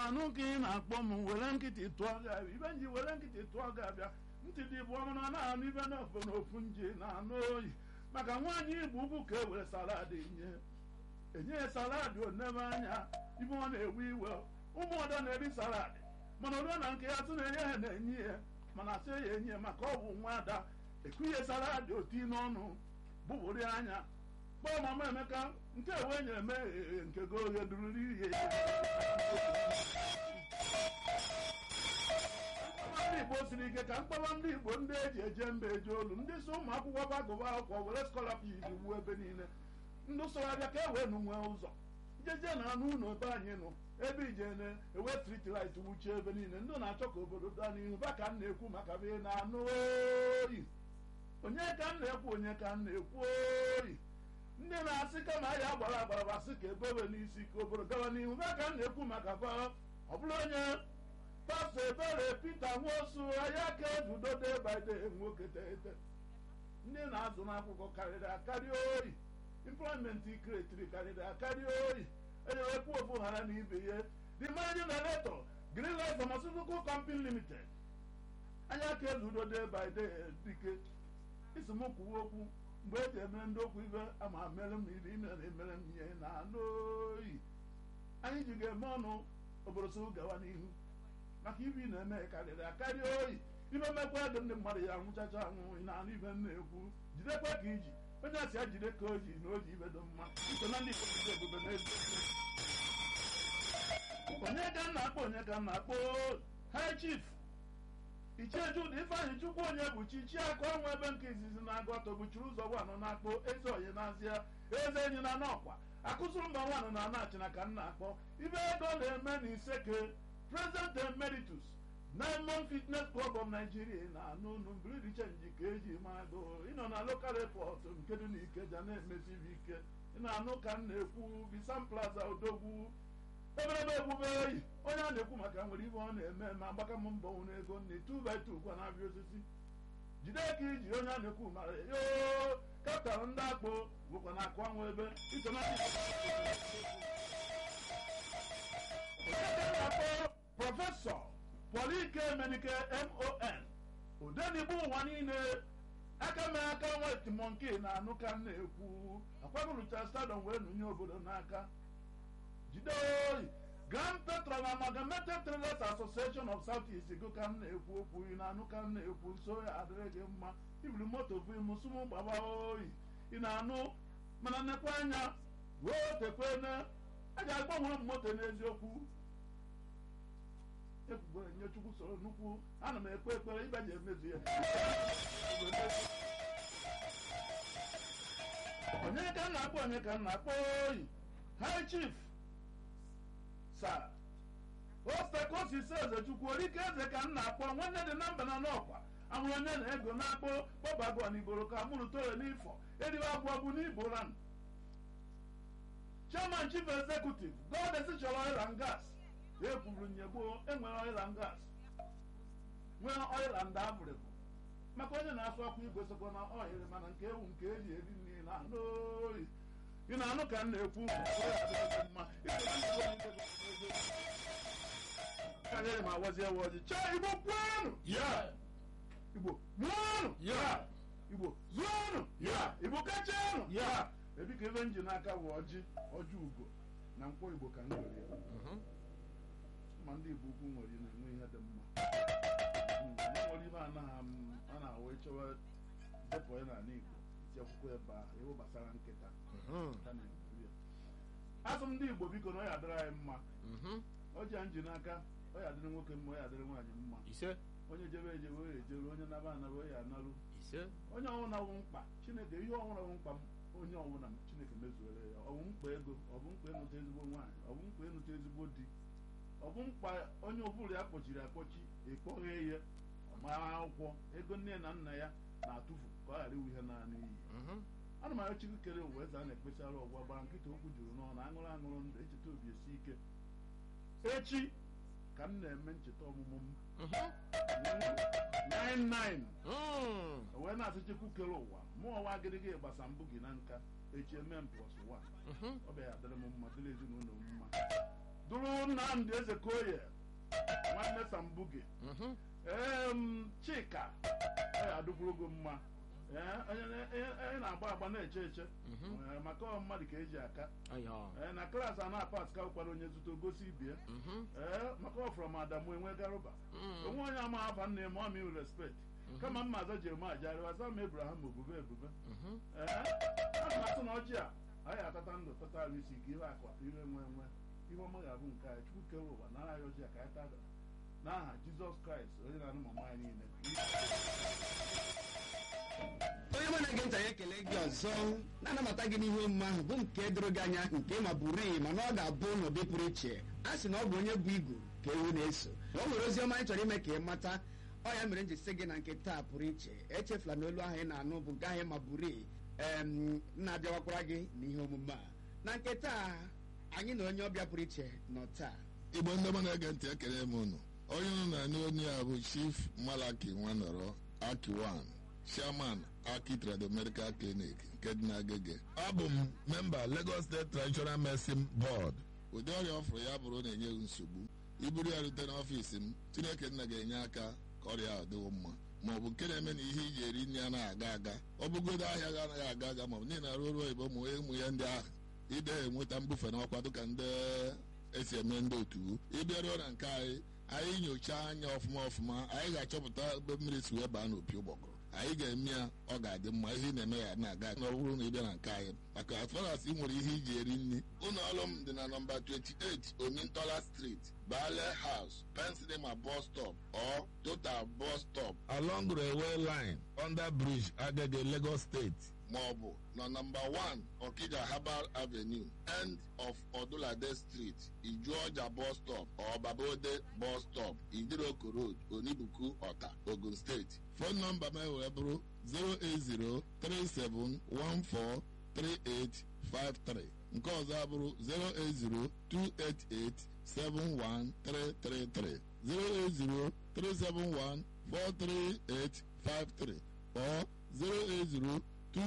na-anụ ka ị na-akpọ m were nkịtị tụọ gị abịa ibe nji were nkịtị tụọ gị abịa ntị dị bụ ọmụ na na-anụ ibe n'ofe n'ofu nji na-anụ oyi maka nwaanyị igbo ugwu ka e were salad nye enye ya salad onebe anya ibe ọ na-ewe iwe ụmụ ọdọ na-eri salad mana olu na nke ya tụ na-enye ha na-enye ya mana asị ya enye ya maka ọ bụ nwa ada ekunye salad oti n'ọnụ bụbụrụ ya anya kpọọ mama emeka nke ewe nyere me nke go oghe dururu ihe ndị igbo siri ike ka mkpọrọ ndị igbo ndị eji eje mba eje olu ndị so ụmụ akwụkwọ bagụba akwụkwọ were skọlapid wuo ebe niile ndị soro abịa ka e wee nụ nwee ụzọ jeje na anụ ụlọ ebe anyị nọ ebe ije na-ewe street light wuchie ebe niile ndị na-achọ ka obodo daa n'ihu ba ka m na-ekwu maka be na-anụ oyi onye ka m na-ekwu onye ka m na-ekwu oyi ndị na-asị kama anyị agbara agbara basị ka ebewe n'isi ka obodo gawa n'ihu ba ka m na-ekwu maka fa ọ bụrụ onye pastọ ebere pete nwosu anyị aka ejudo day by day nwoke teete ndị na-azụ n'akwụkwọ karịrị akarị oyi employment kretiri karịrị akarị oyi enyewekwu ofu ghara na ibe ihe the managing director greenlight pharmaceutical company limited anyị aka ejudo day by day dike isi m kwuwe okwu mgbe eji emere ndị okwu ibe ama mere m iri ime na-emere m ihe na anụ oyi anyị ji ga-eme ọnụ obodo so gawa n'ihu maka ibe ị na-eme karịrị akarị oyi ibe mmekwa ego ndị mmadụ ya nwụchacha anwụ na anụ ibe m na-ekwu jidekwa ka iji onye asị ya jide ka o ji na o ji ibe dị mma so na ndị Igbo ebube n'ezi onye ka m na-akpọ onye ka m na-akpọ high chief ichie Jude Ifeanyị Chukwu onye bụ chi chi akụ ọnwa ebe nke izizi na-agụ ọtọ buchiri ụzọ gwanụ na-akpọ eze oyi n'azịa eze enyi na n'ọkwa akụziri mba nwanụ na anachina ka m na-akpọ ibe ego na-eme na iseke president emeritus Diamond Fitness Club of Nigeria na anụ unu mbiridi chenji ka eji mado ịnọ na local airport nke dị n'Ikeja na-emesibi ike ị na-anụ ka m na-ekwu Bisan Plaza Odogwu eberebe ebube eyi onye a na-ekwu maka nwere ibe ọ na-eme ma agbaka m mbọ nwere ego nne two by two gwa na-abịa osisi jide ka iji onye a na-ekwu mara yo kaptan ndị akpụ bụkwa na akụ ọnwa ebe iso na akpọ prọfesọ Polike Emenike MON odenigbo ụwa niile aka mee aka wet monki na anụ ka m na-ekwu akwagolucha stadium wee nụnye obodo n'aka jide oyi Grand Petron Amalgamated Traders Association of South East go ka m na-ekwu okwu ị na-anụ ka m na-ekwu nso ya adịrị gị mma ibiri moto bụ mụsụmụ gbaba oyi ị na-anụ mana nnekwa anya wee tekwene a ga-agbanwe m moto n'eziokwu ekwugbere nye chukwu soro nnukwu ana m ekpe ekpere ibe ji emezu ya onye ka m na-akpọ onye ka m na-akpọ oyi high chief sa ostekosi se eze chukwu orike eze ka m na-akpọ nwanne dị na mba na n'ọkwa ahụrụ onye na ego na-akpọ kpọbago n'iboro ka mụrụ toro n'ifọ eriwe agwọgbu n'iboran chairman chief executive god esichọrọ oil and gas ekwuru nyegbo enwere oil and gas nwee oil and abụrịbụ maka onye na-asụ ọkụ igwe sokwa na oil mana nke ewu nke eji eri nri na anụ oyi ị na-anụ ka m na-ekwu mma karịrị ma wazie waji chọọ igbo kwuonụ Yeah. igbo mụọnụ Yeah. igbo zụọnụ Yeah. igbo kachanụ Yeah. ebi ka ebe m ji n'aka bụ ọjị ọjị ugo na nkwọ igbo ka m nwere ya Mhm. ma ndị igbo ukwu nwere na-enwe ihe dị mma Mm, ndị nwere ibe anaghị m a na-awụ ịchọwa depụ ya n'ala igbo iti akwụkwọ ebe ahụ iwu gbasara nkịta Mhm. ka na-ekwu ya asụ m ndị igbo biko na ọ ya dịrị anyị mma Mhm. ọjị a m ji n'aka ọ ya dịrị nwoke mma ọ ya dịrị nwaanyị mma ise onye jebe ejewe ya ejeru onye naba anaba ya analụ ise onye ọbụla wụ mkpa chineke ihe ọbụla wụ mkpa m onye ọbụla m chineke mezuere ya ọ bụ mkpa ego ọ bụ mkpa ịnụta ezigbo nwaanyị ọ bụ mkpa ịnụta ezigbo di ọ bụ mkpa onye ọbụla ya kpọchiri akpọchi ekpọghị ihe ọmara akwụkwọ ego nne na nna ya na-atụfu ka ọ ghara iwu ihe naanị iyi Mhm. ana m arịọ chukwu kere ụwa eze a na-ekpesara ọgwa gbara nkịta okwu juru n'ọnụ aṅụrụ aṅụrụ ndụ echeta obi esi ike echi ka m na-eme ncheta ọmụmụ m Mhm. 99 Mm. wee na-asị chukwu kere ụwa mụọ nwa agịrịgị gbasa mbụ gị na nka echi eme m plus 1 Mhm. ọ bịa ya dịrị m mma dịrị ezinụlọ m mma dụrụ nnamdị ezekoye nwanne sambuge Mhm. em chika ọ ya adụkwuru gị mma Ee, onye onye na-agba agba na-eche eche Mhm. Ee, maka ọ mmadụ ka eji aka Ayo. Ee, na klaasị a na-apas ka ụkwara onye zute gosi ibie Mhm. ee maka ọ fọrọ m adamu enwe garuba Mm. onwe onye ama afa nne m ọmi respect kama mma aza jeremaya jari aza m ebraham obube ebube Mhm. ee a na atụ na ọjị a anyị atata ndụ tata arụ isi ka ihe akụ ihe nwe nwe ihe ọma ga-abụ nke anyị chukwu kere ụwa nara anyị ọjị a ka anyị tada n'aha jizọs kraịst onye na-anụ mama anyị niile onye mụ na-ege ntị anyị ekele gị ọzọ na-anabata gị n'ihe omume ahụ bụ nke doro gị anya nke ma bụrụ mana ọ ga-abụ n'ụdị pụrụ iche a sị na ọ bụ onye bụ igu ka ewu na-eso na o nwere ozi ọma anyị chọrọ ime ka ị mata ọ ya mere m ji sị gị na nke taa pụrụ iche echefula na olu ahụ ị na-anụ bụ nke ahụ ma bụrụ em na-abịawakwara gị n'ihe omume a na nke taa anyị na onye ọbịa pụrụ iche nọ taa igbo ndị ọma na-ege ntị ekele m unu onye unu na-anụ onye a bụ chief malaki nwanọrọ akiwan chairman aki trado medical clinic nke dị n'agege abụ m memba lagos state traditional medicine board ụdị ọrịa ọfụrụ ya bụrụ na-enye m nsogbu iburu ya rute n'ọfiisi m chineke nna ga-enye aka ka ọrịa ahụ dịwo mma ma ọ bụ nke na-eme na ihe iji eri nri anaghị aga aga ọ bụgodo ahịa ga anaghị aga aga ma ọ bụ niile arụ ọrụ oyibo ma ụmụ ya ndị ahụ ide enweta mbufe n'ọkwa dịka ndị esi eme ndị otu ịbịaruo na nke anyị anyị nyochaa anya ọfụma ọfụma anyị ga-achọpụta ebe mmiri si wee baa n'opi ụgbọgụrụ anyị ga-eme ya ọ ga-adị mma ihe ị na-eme ya na-aga na ọ bụrụ na ị bịa na nke anyị maka as far as ị nwere ihe iji eri nri ụlọ ọrụ m dị na nọmba 28 omintola street bale house pensinema bus stop or total bus stop along railway line under bridge agege lagos state ma ọ bụ na nọmba 1 Okija Herbal Avenue end of Odulade Street Ijuọja bus stop or Babode bus stop Idiroko Road Onibuku Ọta Ogun State fon nọmba m wee bụrụ 08037143853 nke ọzọ abụrụ 08028871333 08037143853 or 080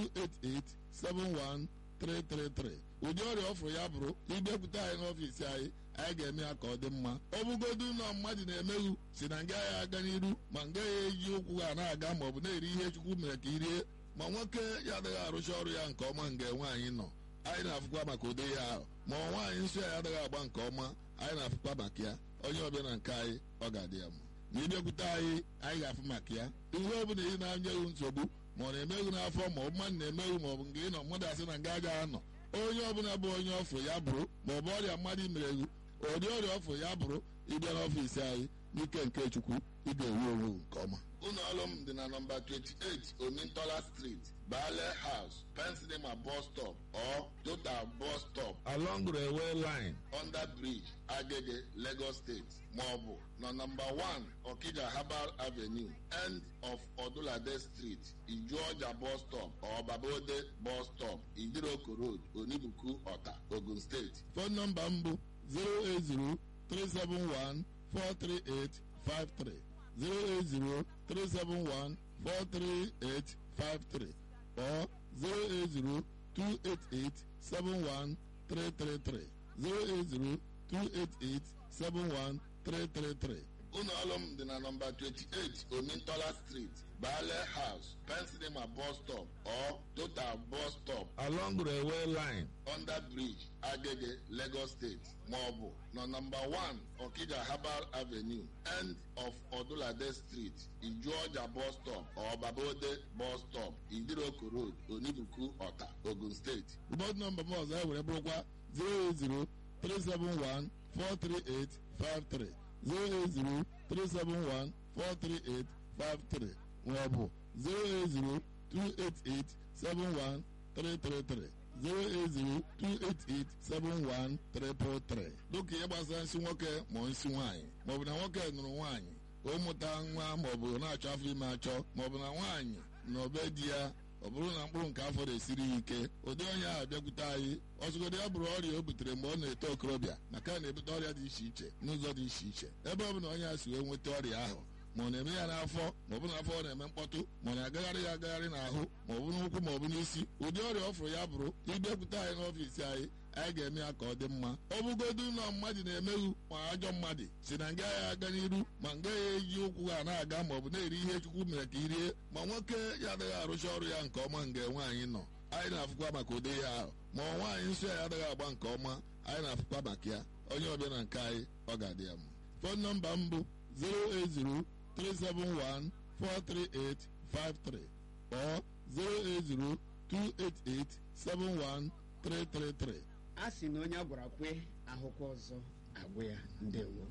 288-71333 ụdị ọrịa ọfụrụ ya bụrụ ịbịakwute anyị n'ọfiisi anyị anyị ga-eme ya ka ọ dị mma ọ bụgodu na mmadụ na-emeghu si na nga ya aga n'iru ma nga ya eji ụkwụ ha na-aga ma ọ bụ na-eri ihe chukwu mere ka irie ma nwoke ya adịghị arụcha ọrụ ya nke ọma nga nwaanyị nọ anyị na-afụkwa maka ụdị ihe ahụ ma ọ nwaanyị nsọ ya adịghị agba nke ọma anyị na-afụkwa maka ya onye ọbịa na nke anyị ọ ga-adị ya mma ma ịbịakwute anyị anyị ga-afụ maka ya ihe ọ bụla ị na-anyeghị nsogbu ma ọ na-emeghu n'afọ ma ọ bụ mmadụ na-emeghu ma ọ bụ nke ị nọ mmadụ asị na nga agaghị anọ onye ọbụla bụ onye ọfụ ya bụrụ ma ọ bụ ọrịa mmadụ imereghu ụdị ọrịa ọfụ ya bụrụ ịbịa n'ọfiisi anyị n'ike nke chukwu ị ga-ewu onwe nke ọma ụlọ ọrụ m dị na nọmba 28 omintola street bale house pensinema bus stop or total bus stop along railway line under bridge agege lagos state ma ọ bụ na nọmba 1 okija herbal avenue end of odulade street ijuọja bus stop or babode bus stop idiroko road onibuku ọta ogun steeti fon nọmba m bụ 080 371 43853 08037143853 or 08028871333 08028871333 ụlọ ọrụ m dị na nọmba 28 omintola street bale house pensinema bus stop or total bus stop along railway line under bridge agege lagos state ma ọ bụ na nọmba 1 okija herbal avenue end of odulade street ijuọja bus stop or babode bus stop idiroko road onibuku ọta ogun steeti bọd nọmba m ọzọ ewere bụrụkwa 080 371 43853 08037143853 maọbụ 08028871333 08028871333 dịka ihe gbasara nsị nwoke ma nsị nwaanyị maọbụ na nwoke nụrụ nwaanyị o mụta nwa maọbụ na-achọ afọ ime achọ maọbụ na nwaanyị na obe di ya ọ bụrụ na mkpụrụ nke afọ na-esiri ya ike ụdị onye ahụ bịakwute anyị ọzụgodo ya bụrụ ọrịa o butere mgbe ọ na-eto okorobịa maka na na-ebute ọrịa dị iche iche n'ụzọ dị iche iche ebe ọ bụla onye a si wee nweta ọrịa ahụ ma ọ na-eme ya n'afọ ma ọ bụ n'afọ ọ na-eme mkpọtụ ma ọ na-agagharị ya agagharị n'ahụ ma ọ bụ n'ụkwụ ma ọ bụ n'isi ụdị ọrịa ọ fụrụ ya bụrụ ịbịakwute anyị n'ọfiisi anyị anyị ga-eme ya ka ọ dị mma ọ bụgodu ụlọ mmadụ na-emeghu ma ajọ mmadụ si na nga ya aga n'iru ma nga ya eji ụkwụ ha na-aga ma ọ bụ na-eri ihe chukwu mere ka irie ma nwoke ya adịghị arụcha ọrụ ya nke ọma nga nwaanyị nọ anyị na-afụkwa maka ụdị ya ahụ ma ọ nwaanyị nsọ ya adịghị agba nke ọma anyị na-afụkwa maka ya onye ọbịa na nke anyị ọ ga-adị ya mma fon nọmba m bụ 08037143853 or 08028871333 a sị na onye a gwara kwe ahụkwa ọzọ agwụ ya ndewo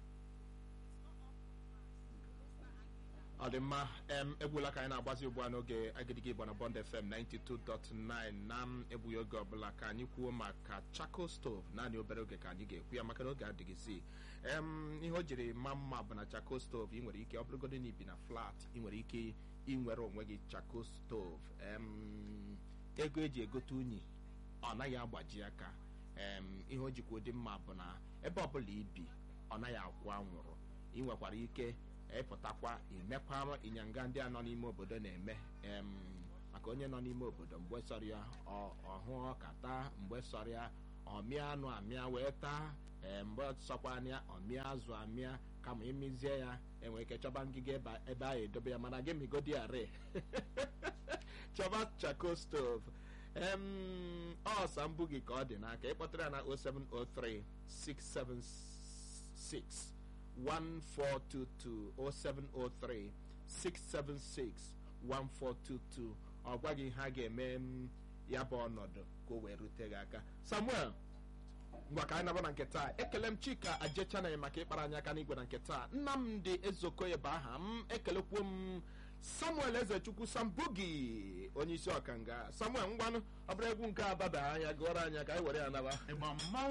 ọ dị mma em egwula ka anyị na-agbazi ugbu a n'oge agidigi igbo na bond fm 92.9 na m egbughị oge ọbụla ka anyị kwuo maka chako stove naanị obere oge ka anyị ga-ekwu ya maka na oge adịghịzi em ihe o jiri ma mma bụ na chako stove ị nwere ike ọ bụrụgodo na ibi na flat ị nwere ike inwere onwe gị chako stove em ego eji egote unyi ọ naghị agbaji aka em ihe o jikwa ụdị mma bụ na ebe ọbụla ibi ọ naghị akwụ anwụrụ ị nwekwara ike ịpụtakwa imekwa ịnyanga ndị a nọ n'ime obodo na-eme em maka onye nọ n'ime obodo mgbe sọrọ ya ọhụ ọka taa mgbe sọrọ ya ọmịa anụ amịa wee taa ee mgbe sọkwa anya ọmịa azụ amịa kama imizie ya enwere ike chọba ngịga ebe ebe ahụ edobe ya mana gị migodi are chọba chako stove em ọ sambu gị ka ọ dị n'aka ịkpọtara ya na 0703 676 1422 0703 676 1422 ọ gwaghị ha ga-eme m ya bụ ọnọdụ ka o wee rute gị aka samuel ngwa ka anyị naba na nke taa ekele m chika ajechanaghị maka ịkpara anyị aka n'igwe na nke taa nnamdị ezokoye bụ aha m ekelekwuo m samuel ezechukwu sambugi onye isi ọkanga samuel ngwanụ ọ bụrụ egwu nke ababa anya gụọrọ anya ka anyị were ya naba ịgba mmanwụ